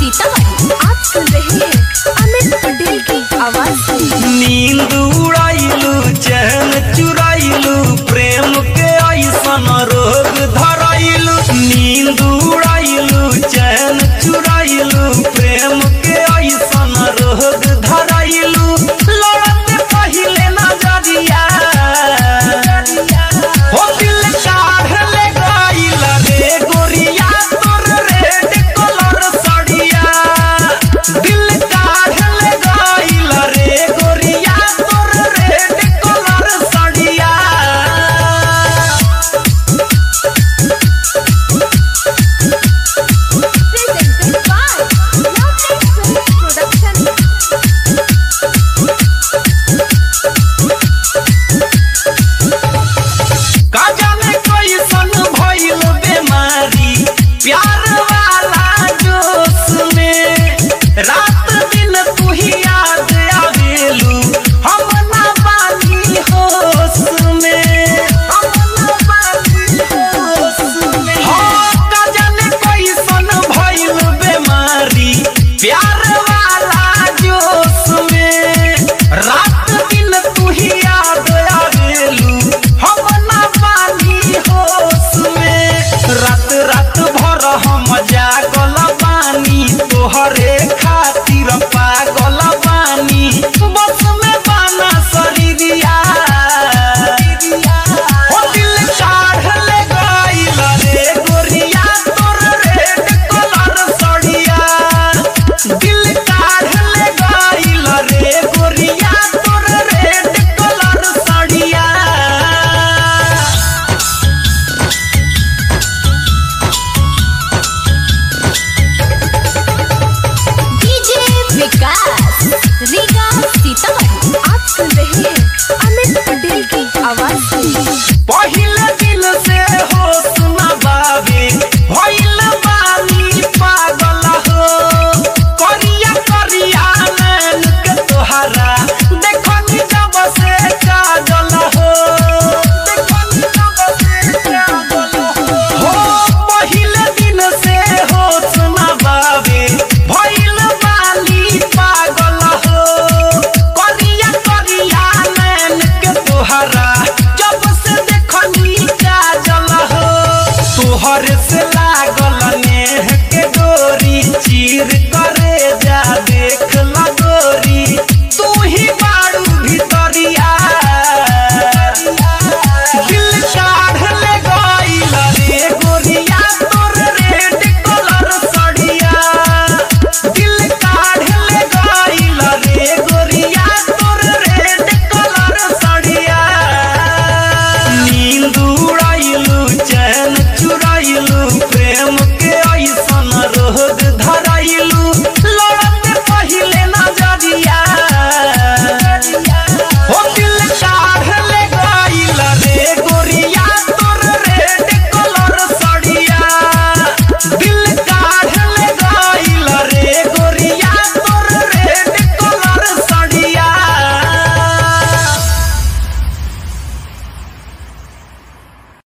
सीतामढ़ी आप सुन रहे हैं अमित पटेल की आवाज में नींद उड़ाइलू चैन चुराइलू प्रेम के ऐसन रोग धराइलू नींद उड़ाइलू चैन चुराइलू प्रेम के ऐसन रोग धराइलू लड़ते पहिले नजरिया हो दिल काढ़ ले गइल रे गोरिया तोर रेड कलर साड़िया दिल काढ़ ले गइल रे गोरिया तोर रेड कलर साड़िया presented by Lovely Film Production. का जाने कैसन भइल बेमारी प्यार वाला जोश में रात दिन तू ही याद आवेलू हम ना बानी होश में हम ना बानी होश में हाँ, का जाने कैसन भइल बेमारी प्यार वाला जोश में रात दिन तू ही याद आवेलू हम ना पानी होश में रात रात भर हम जागल बानी तोहरे खातिर पागल बानी बस में बाना शरीरिया हो दिल काढ़ ले गइल रे गोरिया तोर रेड कलर सड़िया दिल काढ़ ले गइल रे गोरिया तोर रेड कलर सड़िया डीजे विकास रीगा सीतामढ़ी आप सुन रहे